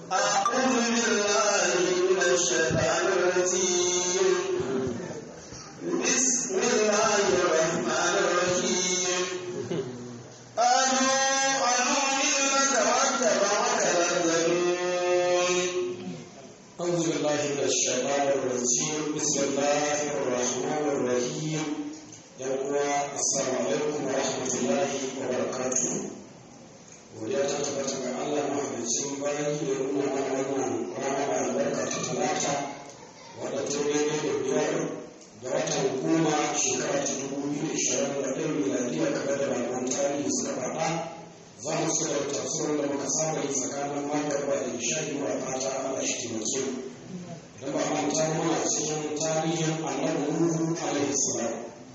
أعوذ بالله من الشيطان الرجيم بسم الله الرحمن الرحيم قالوا أنؤمن لك واتبعك الأرذلون أعوذ بالله من الشيطان الرجيم بسم الله الرحمن الرحيم يقول السلام عليكم ورحمة الله وبركاته godiya ta tabbata ga Allah mahalicin bayan da ya nuna mana wannan rana mai albarka ta talata wadda ta daidai da biyar ga watan goma shekara ta dubu biyu da ishirin da ɗaya miladiya kamar da malaman tarihi suka faɗa za mu ci gaba tafsirin da muka saba yi tsakanin magarba da ishari wa fata Allah shi taimake mu idan ba manta muna cikin tarihin annabi Nuhu alaihi salam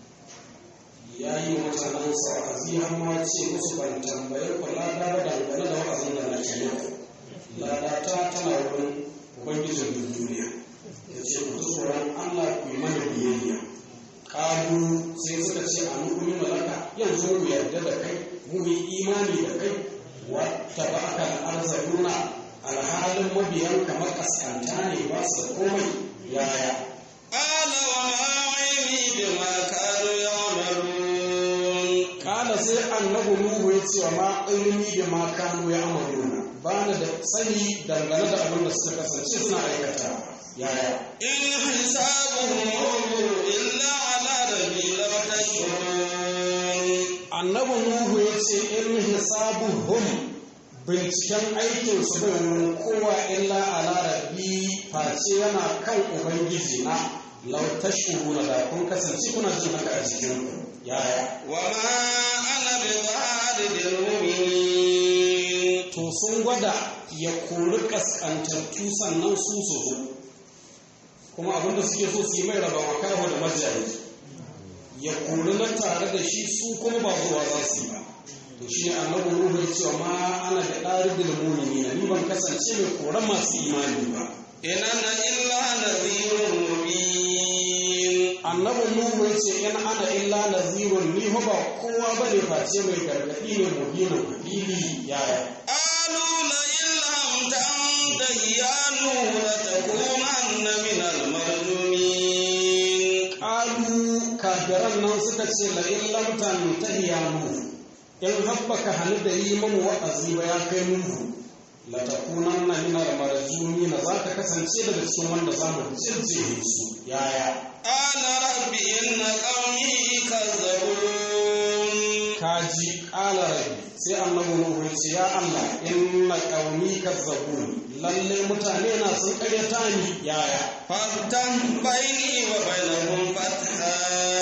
ya yi mutanen sa wa'azi har ma ce musu ban tambaye ku lada ba dangane da wa'azin da nake yau lada ta tana wurin ubangijin duk duniya ya ce ku ji tsoron Allah ku yi mana biyayya kalu sai suka ce a nukumin malaka yanzu mu yarda da kai mu yi imani da kai wata ba aka arzaluna alhalin mabiyan kamar kaskanta ne ba su da komai yaya قال وما علمي بما كانوا يعملون kala sai annabi nuhu ya ce wa ma ilmi da ma kanu ya amaruna ba ni da sani dangane da abin da suka kasance suna aikata yaya إن حسابهم إلا على ربي لو تشعرون annabi nuhu ya ce in hisabuhum binciken aikin su bai wurin kowa illa ala rabbi face yana kan ubangiji na lau tashuruna da kun kasance kuna jin haka a jikin ku yaya وما أنا بطارد المؤمنين to sun gwada ya kori kaskantattu sannan su su zo kuma abinda suke so su yi mai raba makaho da majayi ya kori na tare da shi su kuma ba zuwa za su yi ba to shi ne annabi ruhu ya ce ma ana da ɗari da mumini ni ban kasance mai koran masu imani ba إن أنا إلا نذير مبين annabi nuhu ya ce in ana illa nazirun ni fa ba kowa bane face mai gargaɗi ne mubinin fili yaya قالوا لئن لم تنته يا نوح لتكونن من المرجومين Ƙalu kafiran nan suka ce la in lam tantahi ya nuhu in habbaka hannu da yi mamu wa'azi ba ya kai nuhu la takunanna min al marjumin za ka kasance daga cikin wanda za mu jirje su yaya قال رب إن قومي كذبون kaji ƙala rabbi sai annabi nuhu ya ce ya Allah inna qaumi kazzabun lalle mutane na sun ƙaryata ni yaya فافتح بيني وبينهم فتحا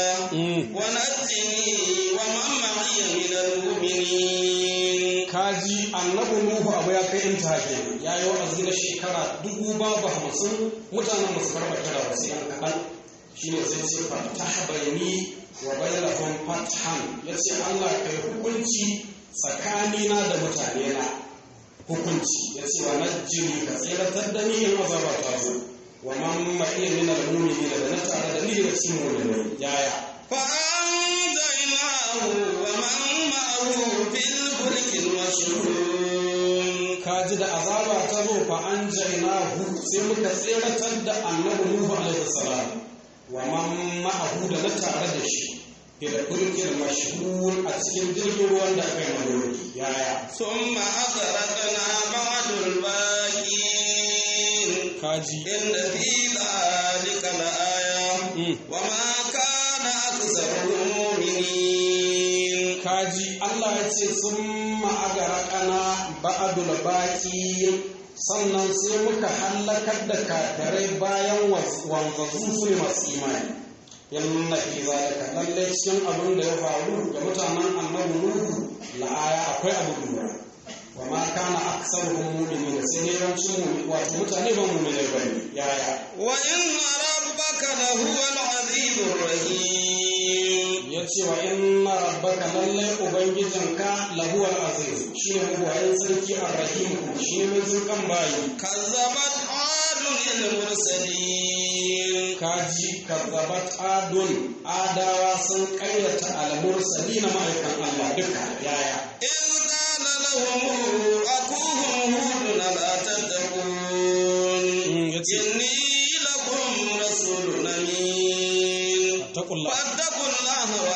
ونجني ومن معي من المؤمنين kaji annabi nuhu abu ya kai inta kenan ya yi wa'azi na shekara dubu babu hamsin mutanen masu karɓa kira ba sai an kaɗan shi ne sai ce fatah bayani wa bainahum fathan ya ce Allah kai hukunci tsakanina da mutane na hukunci ya ce wa najjini ka tseratar da ni in azaba ta zo wa man ma'iya min al-mu'minina da na tare da ni daga cikin mu'minai yaya فأنجيناه ومن معه في الفلك المشحون kaji da azaba ta zo fa an jainahu sai muka tseratar da annabi Nuhu alaihi salam wa man ma'ahu da na tare da shi ila kulkil mashhur a cikin jirgin ruwan da aka yi malori yaya ثم أغرقنا بعد الباقين kaji إن في ذلك لآية Mm. وما كان أكثرهم مؤمنين kaji Allah ya ce sun ma'agara kana ba'adul baqi sannan sai muka hallakar da kafirai bayan wanzazu su ne masu imani yanna fi zalika lalle cikin abin da ya faru ga mutanen annabi nuhu la'aya akwai abu lura wa ma kana aksaruhum mu'minin sai ne yawancin mu wato mutane ba mu'minai bane yaya وإن ربك لهو العزيز الرحيم ya ce wa inna rabbaka lallai ubangijinka lahuwal aziz shi ne mabuwayin sarki arrahim shi ne mai zurkan bayi كذبت عاد المرسلين kaji kazzabat adun adawa sun karyata al-mursali na ma'aikan Allah duka yaya إذ قال لهم أخوهم هود لا تتقون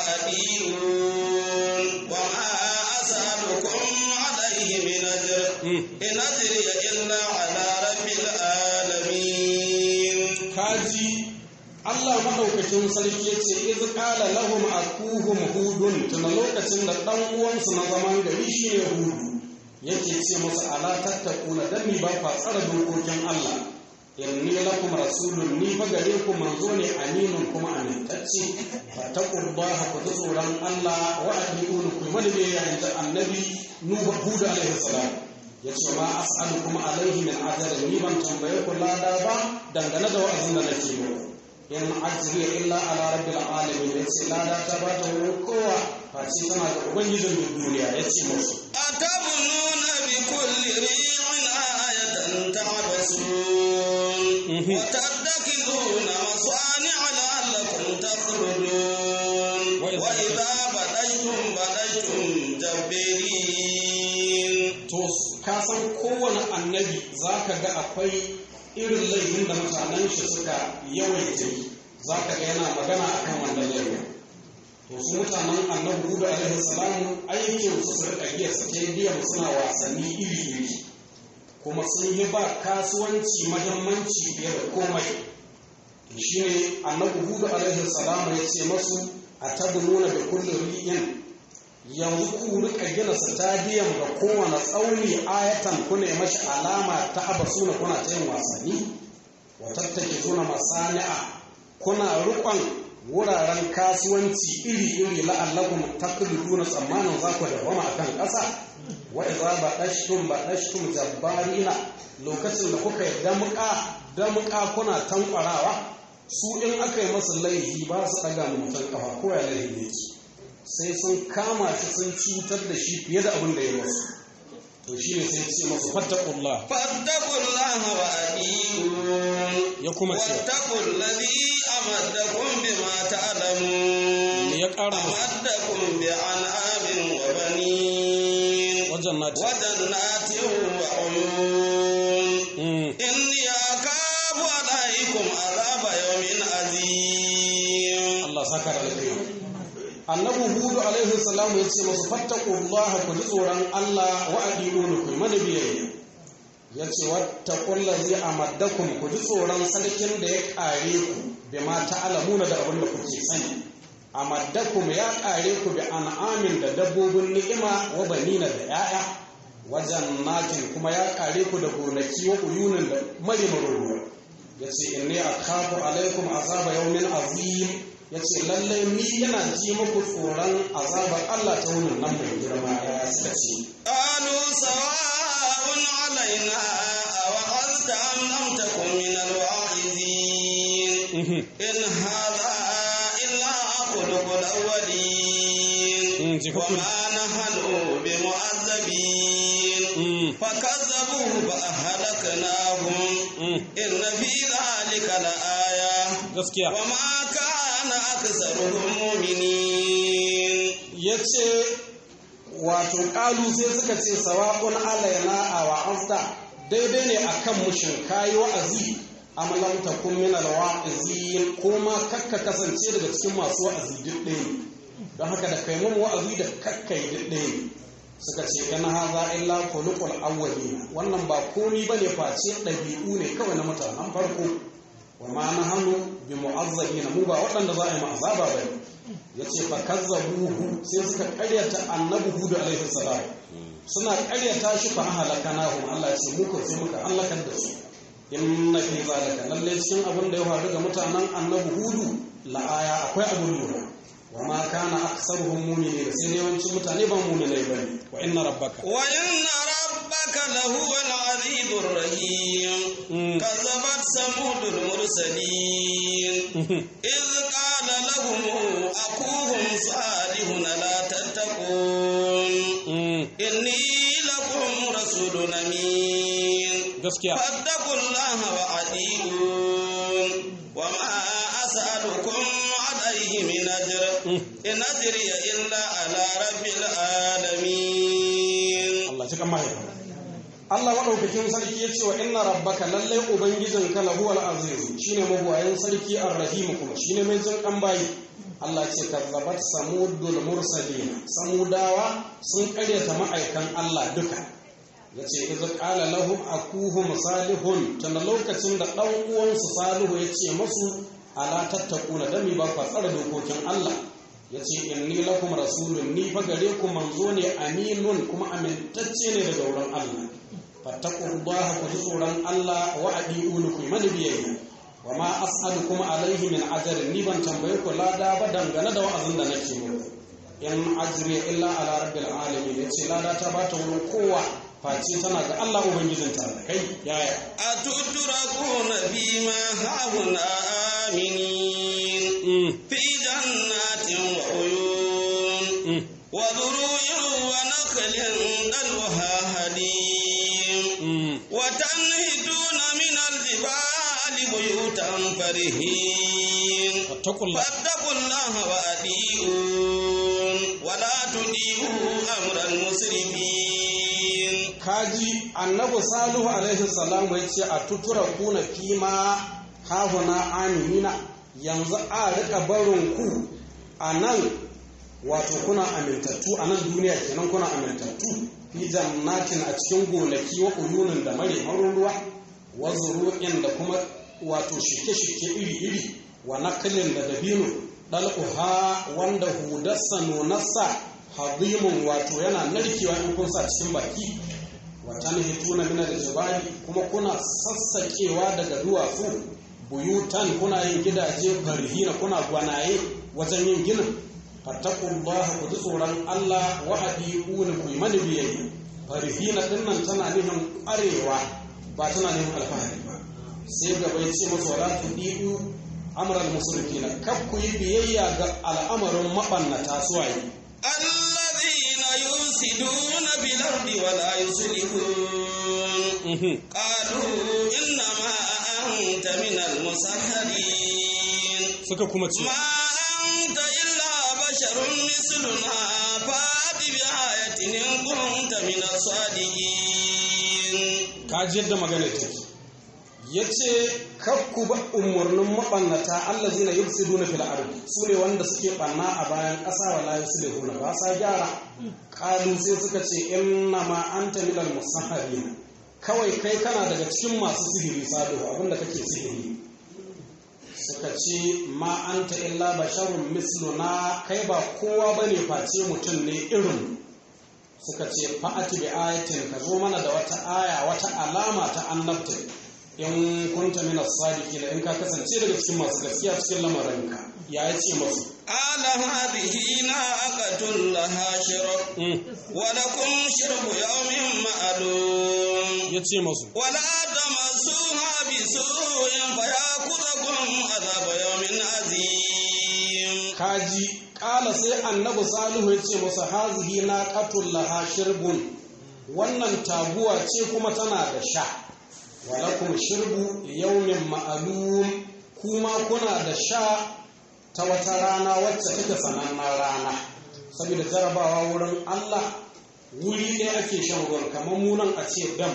وأطيعون وما أسألكم عليه من أجر إن أجري إلا على رب العالمين kaji Allah maɗaukakin sarki ya ce iz qala lahum akuhum hudun tuna lokacin da ɗan uwansu na zaman gari shi ne hudu yake ce musu ala tattaquna dan mi ba fa tsara dokokin Allah inni lakum rasulun ni fa gare ku manzo ne aminun kuma amintacce fattaqullaha ku ji tsoron Allah wa atiqun ku wani ne ya inda annabi nuhu hudu alaihi salam yace ma as'alukum alaihi min ajrin ni ban tambaye ku lada ba dangane da wa'azin da nake muku in ajriya illa ala rabbil alamin yace lada ta ba ta wurin kowa face tana da ubangijin duniya yace musu أتبنون بكل ريع آية تعبسون وتتخذون مصانع لعلكم تخرجون وإذا بدشتم بدشتم جبارين to ka san kowane annabi za ka ga akwai irin laifin da mutanen shi suka yawaita yi za ka ga yana magana a kan wannan laifin to su mutanen annabi hudu alaihi salamu aikin su su rika giya stadium suna wasanni iri iri kuma sun yi ba kasuwanci mahimmanci fiye da komai to shine annabi hudu alaihi salamu ya ce masu a tabununa da kullum ri'in yanzu ku rika gina stadium ga kowane tsauni ayatan kuna yi mashi alama ta abasuna kuna ta yin wasanni wa tattake suna masani'a kuna rukon wuraren kasuwanci iri-iri la'allakum takliduna tsammanin za ku dawama akan ƙasa wa idza badashtum badashtum jabbarina lokacin da kuka yi damuka damuka kuna tankwarawa su in aka yi masu laifi ba su ɗaga mutum kafa ko ya laifi ne sai sun kama shi sun cutar da shi fiye da abin da ya masu to shi ne sai ce masu fattakullah فاتقوا الله وأطيعون ya kuma ce واتقوا الذي أمدكم بما تعلمون me ya ƙara masu أمدكم بأنعام وبنين wajen nati وجنات وعيون Mm. إني أخاف عليكم عذاب يوم عظيم Allah saka da alkhairi annabi hudu alaihi salamu ya ce masu fattakullaha ku ji tsoron Allah wa adiluni ku mana biyayya ya ce wattaqullazi amaddakum ku ji tsoron sarkin da ya kare ku bima ta'lamuna da abin da kuke sani amaddakum ya kare ku bi an'amin da dabbobin ni'ima wa banina da yaya wajen nakin kuma ya kare ku da gonaki wa uyunin da marimarin ruwa ya ce inni akhafu alaikum azaba yawmin azim ya ce lallai ni yana ji muku tsoron azabar Allah ta wunin nan mai girma ya suka ce قالوا سواء علينا أوعظت أم لم تكن من الواعظين إن هذا إلا خلق الأولين وما نحن بمعذبين فكذبوه فأهلكناهم إن في ذلك لآية gaskiya وما كان أكثرهم مؤمنين ya ce wato ƙalu sai suka ce sawa'un alaina a wa'azta daidai ne akan mushin kayi wa'azi amalan takun min alwa'izin ko ma kakka kasance daga cikin masu wa'azi duk ɗaya ne don haka da kai mun wa'azi da kakka yi duk ɗaya ne suka ce in haza illa khuluqul awwalin wannan ba komi bane face ɗabi'u ne kawai na mutanen farko wa ma nahnu bi mu'azzabina mu ba waɗanda za a yi mu azaba bane yace fa kazzabuhu sai suka ƙaryata annabi hudu alaihi salam suna ƙaryata shi fa halakanahum Allah ya ce muka sai muka halakar da su inna fi zalika lalle cikin abin da ya faru ga mutanen annabi hudu la aya akwai abin lura wa ma kana aktsaruhum mu'minin sai dai yawancin mutane ba mu'minai bane wa inna rabbaka وإن ربك لهو العزيز الرحيم كذبت ثمود المرسلين إذ قال لهم أخوهم صالح لا تتقون إني لكم رسول أمين gaskiya فاتقوا الله وأطيعون وما أسألكم عليه من أجر إن أجري إلا على رب العالمين Allah cikin mahaifa Allah maɗaukakin sarki ya ce wa inna rabbaka lallai ubangijin ka lahu al aziz shine mabuwayin sarki ar-rahim kuma shine mai jin kan bayi Allah ce kazzabat samudul mursalin samudawa sun karyata ma'aikan Allah duka yace idza qala lahum akuhum salihun tana lokacin da dan uwansu salihu yace masu ala tattaquna dami ba ku tsara dokokin Allah yace inni lakum rasulun ni fa gare ku manzo ne aminun kuma amintacce ne daga wurin Allah fattaqullaha ku ji tsoron Allah wa adi'uni ku mani biyayya wa ma as'alukum alaihi min ajrin ni ban tambaye ku lada ba dangane da wa'azin da nake muku in ajri illa ala rabbil alamin yace lada ta bata wurin kowa face tana ga Allah ubangijin ta kai yaya atuturakuna bima hauna aminin fi jannatin wa uyun wa dhuru'in wa nakhlin dalwaha hadim wa tanhituna min al-jibali buyutan farihin fattaqullaha fattaqullaha wa adi'un wa la tudi'u amral musrifin kaji annabi salihu alaihi salam ya ce a tutura kuna fima hahuna aminina yanzu a rika barin ku a nan wato kuna amintattu a nan duniya kenan kuna amintattu fi jannatin a cikin gonaki wa uyunin da mare ruwa wa zuru'in da kuma wato shike-shike iri-iri wa nakalin da dabino dal'uha wanda hudarsa nonarsa hadimun wato yana narkewa in kun sa cikin baki watan hituna mina da jibali kuma kuna sassaƙewa daga duwatsu buyutan kuna yin gidaje farhina kuna gwanaye wajen yin ginin fattakullaha ku ji tsoron Allah wa adiquna ku yi mani biyayya farhina dinnan tana nufin arewa ba tana nufin alfahari ba sai gaba ya ce masa wala tudiu amral musrifina kaf ku yi biyayya ga al'amarin mabannata suwaye الذين يفسدون في الأرض ولا يصلحون قالوا إنما أنت من المسحرين suka kuma ce ما أنت إلا بشر مثلنا فأت بآية إن كنت من الصادقين kaji yadda magana take ya ce kakku ba umarnin maɓannata Allah zina yi su duna fil ardi su ne wanda suke ɓanna a bayan ƙasa wa layu su huna ba sa gyara ƙalu sai suka ce inna ma anta minal musahharin kawai kai kana daga cikin masu sihiri sado abinda kake sihiri suka ce ma anta illa basharun misluna kai ba kowa bane face mutum ne irin suka ce fa'ati bi ayatin ka zo mana da wata aya wata alama ta annabta in kunta min as-sadiqin in ka kasance daga cikin masu gaskiya cikin lamarinka ya yace masu قال هذه ناقة لها شرب ولكم شرب يوم معلوم yace masu ولا تمسوها بسوء فيأخذكم عذاب يوم عظيم kaji kala sai annabi salihu ya ce masa hazihi na laha shirbun wannan taguwa ce kuma tana da sha walakum shirbu yaumin ma'alum kuma kuna da sha ta wata rana wacce take sanannen rana saboda jarabawa wurin Allah wuri ɗaya ake shan ruwan kamar munan a ce dam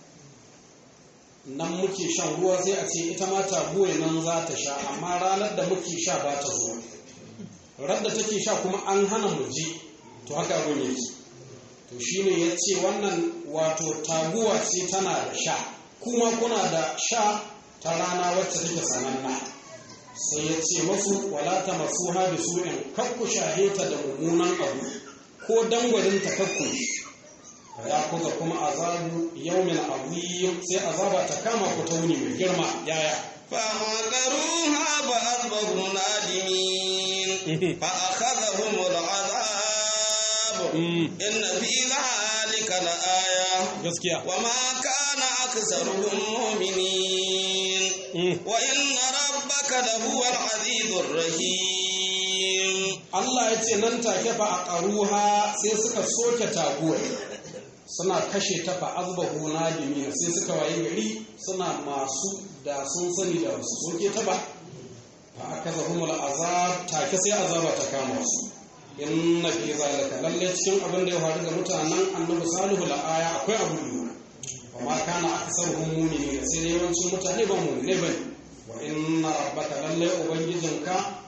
nan muke shan ruwa sai a ce ita ma taguwa nan za ta sha amma ranar da muke sha ba ta zuwa radda take sha kuma an hana mu ji to haka abin yake to shine ya ce wannan wato taguwa ce tana da sha kuma kuna da sha ta rana wacce take sananna sai ya ce masu walata masu haɗe su'in kakku shaheta da mummunan abu ko dangwarin ta kakku ya kuka kuma azabu yaumin azim sai azaba ta kama ku ta wuni mai girma yaya فعقروها فأصبحوا نادمين فأخذهم العذاب إن في ذلك لآية gaskiya وما كان أكثرهم مؤمنين وإن ربك لهو العزيز الرحيم Allah ya ce nan take fa a ƙaruha sai suka soke taguwar suna kashe ta fa azbahu nadimina sai suka waye gari suna masu da sun sani da su soke ta ba fa akazahumul azab take sai azaba ta kama su inna fi zalika lalle cikin abin da ya faru ga mutanen annabi salihu la aya akwai abu lura wa ma kana aksaruhum mu'minin sai dai yawancin mutane ba mu'mine bane wa inna rabbaka lalle ubangijinka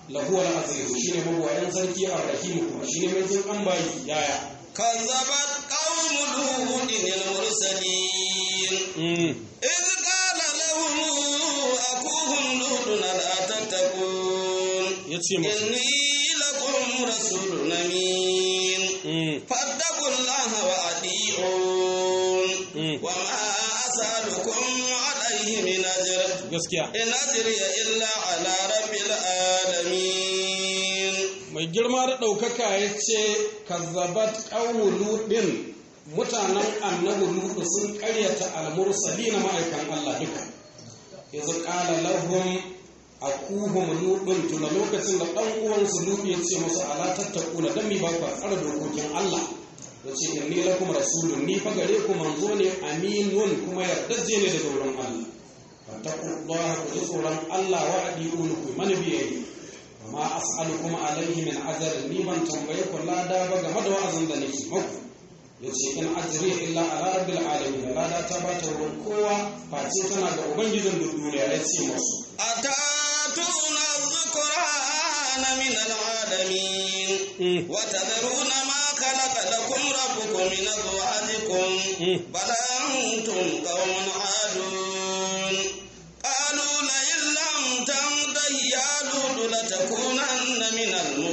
lahu al-aziz shine mabuwayan sarki ar-rahim kuma shine mai jin kan bayi yaya كذبت قوم لوط المرسلين إذ قال لهم أخوهم لوط ألا تتقون yace musu إني لكم رسول أمين فاتقوا الله وأطيعون وما أسألكم عليه من أجر gaskiya إن أجري إلا على رب العالمين mai girma da ɗaukaka ya ce kazzabat ƙaumu luɗin mutanen annabi luɗu sun ƙaryata almursali na ma'aikan Allah duka yanzu ƙala lahum akuhum luɗin tuna lokacin da ɗan uwansu luɗu ya ce musu ala tattaku na dami ba ku tsara dokokin Allah ya ce inni lakum rasulun ni fa gare ku manzo ne aminun kuma yardajje ne daga wurin Allah fattaqullaha ku ji tsoron Allah wa adi'un ku mana biyayya ma as'alukum alaihi min ajr ni ban tambaye ku lada ba game da wa'azin da nake muku yace in ajri illa ala rabbil alamin lada ta ba ta wurin kowa face tana ga ubangijin duk duniya yace musu أتاتون الذكران من العالمين وتذرون ما خلق لكم ربكم من أزواجكم بل أنتم قوم عادون قالوا لئن لم تنته يا لوط لتكونن من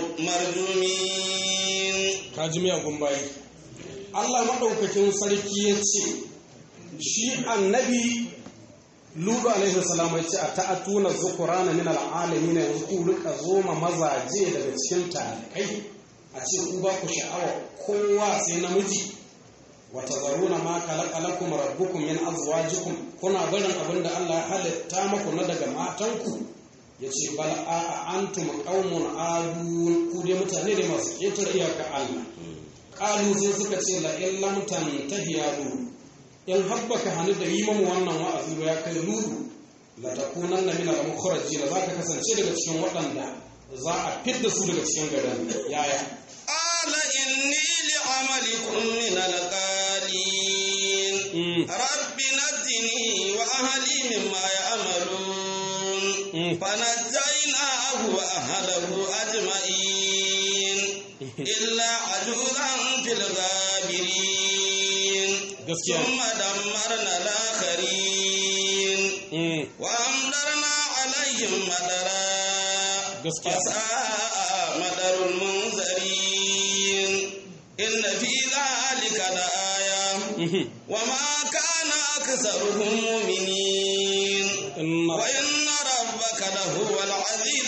المرجومين kaji miyagun bayi Allah maɗaukakin sarki ya ce shi annabi Ludu alaihi salam ya ce a ta'atuna zukurana min al'alamin yanzu ku rika zoma mazaje daga cikin talikai a ce ku ba ku sha'awa kowa sai namiji wa tazaruna ma khalaqa lakum rabbukum min azwajikum kuna barin abin da Allah ya halitta muku na daga matanku yace bal a antum qaumun adun ku dai mutane ne masu ƙetare iyaka Allah qalu sai suka ce la in lam tantahi ya lu in habbaka hannu da yi mamu wannan wa'azi ba ya kai lulu la takunanna min al mukhrajin zaka kasance daga cikin waɗanda za a fidda su daga cikin garin yaya قال إني لعملكم من القالين رب نجني وأهلي مما يعملون فنجيناه وأهله أجمعين إلا عجوزا في الغابرين gaskiya ثم دمرنا الآخرين وأمطرنا عليهم مطرا gaskiya وساء مدر المنذرين إن في ذلك لآية وما كان أكثرهم مؤمنين inna وإن ربك لهو العزيز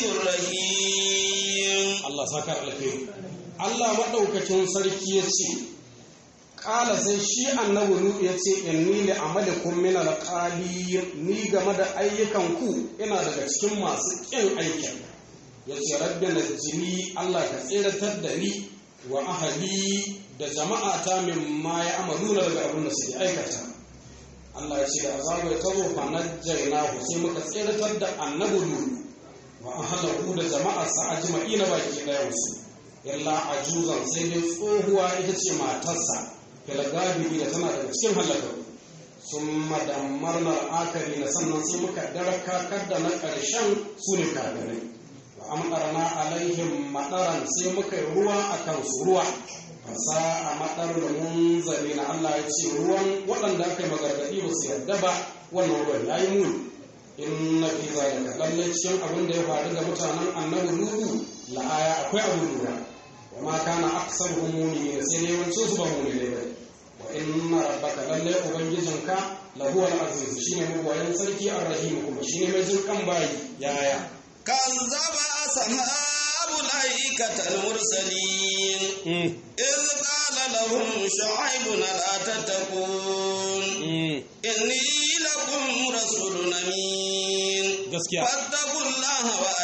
الرحيم Allah saka alkhairi Allah maɗaukacin sarki ya ce ƙala sai shi annabi Nuhu ya ce inni li amalikum min alqali ni game da ayyukan ku ina daga cikin masu ƙin aikin ya ce rabbi najini Allah ka tsiratar da ni wa ahali da jama'ata min ma ya amaluna daga abin da suke aikata Allah ya ce da azabu ya tazo fa najjaynahu sai muka tsiratar da annabi Nuhu wa ahlahu da jama'arsa ajma'ina baki ɗayansu illa ajuzan sai dai tsohuwa ita ce matarsa filagabi da tana daga cikin halaka sun madammarna akari na sannan sai muka darakakar da na ƙarshen su ne kafirai wa amɗarna alaihim maɗaran sai muka yi ruwa a kansu ruwa fasa a maɗar da munzali na Allah ya ce ruwan waɗanda aka yi magargaɗi ba su yarda ba wannan ruwan ya yi muni inna fi zalika lalle cikin abin da ya faru ga mutanen annabi lutu la'aya akwai abin lura wa ma kana aksaruhum mu'minin sai dai yawancin su ba mu'minai ba wa inna rabbaka lalle ubangijinka lahu al-aziz shine mabuwayin sarki ar-rahim kuma shine mai jin kan bayi yaya كذب أصحاب الأيكة المرسلين إذ قال لهم شعيب لا تتقون إني لكم رسول أمين gaskiya فاتقوا الله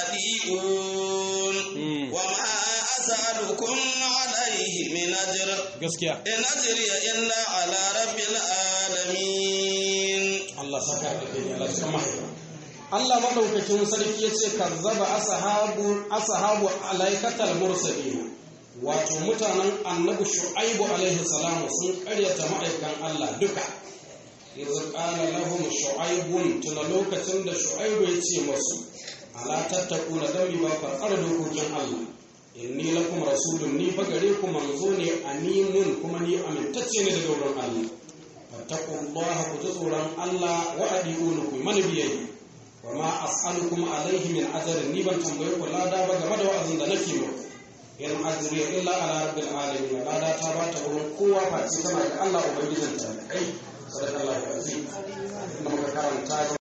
وأطيعون وما أسألكم عليه من أجر gaskiya إن أجري إلا على رب العالمين Allah saka da kai Allah cikin mahaifa Allah madaukakin sarki yace kazzaba ashabu ashabu alaikatal mursalin wato mutanen annabi shu'aibu alaihi salamu sun karyata ma'aikan Allah duka yanzu qala lahum shu'aibun tuna lokacin da shu'aibu ya ce masu ala tattaquna dan mi ba ku tsara dokokin Allah inni lakum rasulun ni fa gare ku manzo ne aminun kuma ni amintacce ne daga wurin Allah fattaqullaha ku ji tsoron Allah wa adiunu ku mana biyayya wa ma as'alukum alaihi min ajrin ni ban tambaye ku lada ba game da wa'azin da nake muku in ajriya illa ala rabbil alamin lada ta ba ta wurin kowa face tana ga Allah ubangijin ta kai sadaqallahu alazim kuma ka karanta